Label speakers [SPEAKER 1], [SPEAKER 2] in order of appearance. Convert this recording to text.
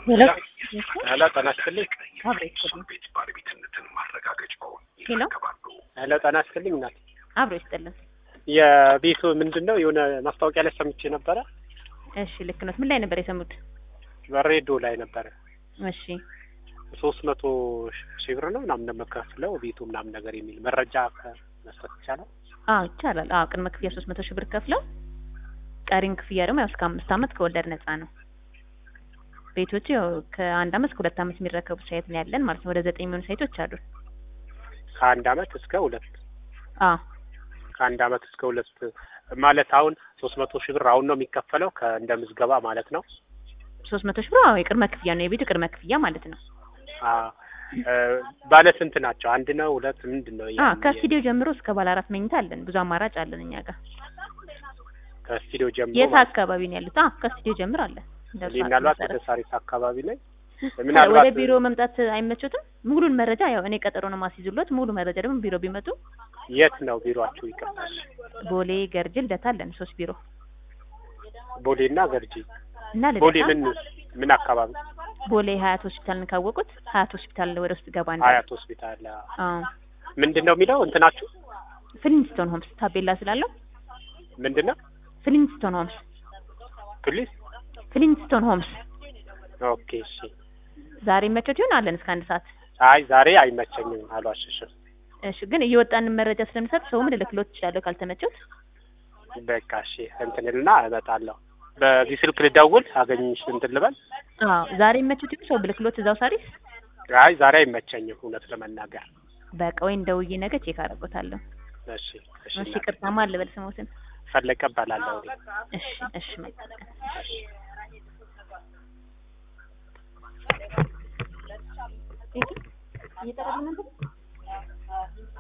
[SPEAKER 1] ሄሎ
[SPEAKER 2] ሄሎ ጤና ይስጥልኝ።
[SPEAKER 1] አብሮ ይስጥልን። ሄሎ
[SPEAKER 2] ሄሎ ጤና ይስጥልኝ እናት።
[SPEAKER 1] አብሮ ይስጥልን።
[SPEAKER 2] የቤቱ ምንድን ነው የሆነ ማስታወቂያ ላይ ሰምቼ ነበረ።
[SPEAKER 1] እሺ ልክ ነው። ምን ላይ ነበር የሰሙት?
[SPEAKER 2] በሬዲዮ ላይ ነበረ።
[SPEAKER 1] እሺ
[SPEAKER 2] ሶስት መቶ ሺህ ብር ነው ምናምን የምከፍለው ቤቱ ምናምን ነገር የሚል መረጃ መስጠት ይቻላል?
[SPEAKER 1] አዎ ይቻላል። አዎ ቅድመ ክፍያ ሶስት መቶ ሺህ ብር ከፍለው ቀሪን ክፍያ ደግሞ ያው እስከ አምስት ዓመት ከወለድ ነፃ ነው። ቤቶቹ ያው ከአንድ ዓመት እስከ ሁለት ዓመት የሚረከቡ ሳይት ነው ያለን ማለት ነው። ወደ ዘጠኝ የሚሆኑ ሳይቶች አሉ።
[SPEAKER 2] ከአንድ አመት እስከ ሁለት
[SPEAKER 1] አዎ
[SPEAKER 2] ከአንድ አመት እስከ ሁለት ማለት አሁን ሶስት መቶ ሺህ ብር አሁን ነው የሚከፈለው ከእንደ ምዝገባ ማለት ነው።
[SPEAKER 1] ሶስት መቶ ሺህ ብር አዎ የቅድመ ክፍያ ነው። የቤቱ ቅድመ ክፍያ ማለት ነው።
[SPEAKER 2] አ እ ባለ ስንት ናቸው? አንድ ነው ሁለት ምንድን ነው?
[SPEAKER 1] አዎ ከስቱዲዮ ጀምሮ እስከ ባለ አራት መኝታ አለን። ብዙ አማራጭ አለን እኛ ጋር።
[SPEAKER 2] ከስቱዲዮ ጀምሮ
[SPEAKER 1] የት
[SPEAKER 2] ማለት
[SPEAKER 1] አካባቢ ነው ያሉት? አዎ ከስቱዲዮ ጀምሮ አለ። እንደ
[SPEAKER 2] ነው።
[SPEAKER 1] እርሷ
[SPEAKER 2] ምናልባት
[SPEAKER 1] መሰረት።
[SPEAKER 2] ወደ ሳሪስ አካባቢ ላይ
[SPEAKER 1] ወደ
[SPEAKER 2] ምናልባት
[SPEAKER 1] ቢሮ መምጣት አይመቾትም? ሙሉን መረጃ ያው እኔ ቀጠሮ ነው ማስይዙሎት። ሙሉ መረጃ ደግሞ ቢሮ ቢመጡ
[SPEAKER 2] የት ነው ቢሮአችሁ? ይቀርታል
[SPEAKER 1] ቦሌ፣ ገርጅ፣ ልደታ አለን ሶስት ቢሮ
[SPEAKER 2] ቦሌና ገርጂ።
[SPEAKER 1] እና
[SPEAKER 2] ቦሌ
[SPEAKER 1] ልደታ
[SPEAKER 2] ምን ምን አካባቢ?
[SPEAKER 1] ቦሌ ሀያት ሆስፒታልን ካወቁት ሀያት ሆስፒታል ወደ ውስጥ ገባ እንደ
[SPEAKER 2] ሀያት ሆስፒታል።
[SPEAKER 1] አዎ
[SPEAKER 2] ምንድን ነው የሚለው እንትናችሁ
[SPEAKER 1] ፍሊንስቶን ሆምስ ታቤላ ስላለው
[SPEAKER 2] ምንድን ነው?
[SPEAKER 1] ፍሊንስቶን ሆምስ
[SPEAKER 2] ፕሊስ
[SPEAKER 1] ፍሊንስቶን ሆምስ
[SPEAKER 2] ኦኬ እሺ።
[SPEAKER 1] ዛሬ መቾት ይሆን አለን እስከ አንድ ሰዓት
[SPEAKER 2] አይ ዛሬ አይመቸኝም፣ አልዋሽሽም።
[SPEAKER 1] እሺ ግን እየወጣንን መረጃ ስለምሰጥ ሰው ምን ልክሎት ይችላለሁ ካልተመቸውት
[SPEAKER 2] በቃ እሺ እንትንልና እመጣለሁ። በዚህ ስልክ ልደውል አገኝሽ እንትን ልበል?
[SPEAKER 1] አዎ ዛሬ መቾት ይሆን ሰው ብልክሎት እዛው ሳሪስ
[SPEAKER 2] አይ ዛሬ አይመቸኝም እውነት ለመናገር።
[SPEAKER 1] በቃ ወይ እንደውዬ ነገ ቼክ አደርጎታለሁ
[SPEAKER 2] እሺ እሺ
[SPEAKER 1] እሺ ቅርታማ ልበል ስሞትን
[SPEAKER 2] ፈለቀ እባላለሁ እኔ።
[SPEAKER 1] እሺ እሺ መልካም ቀን። እየጠራልን ነበር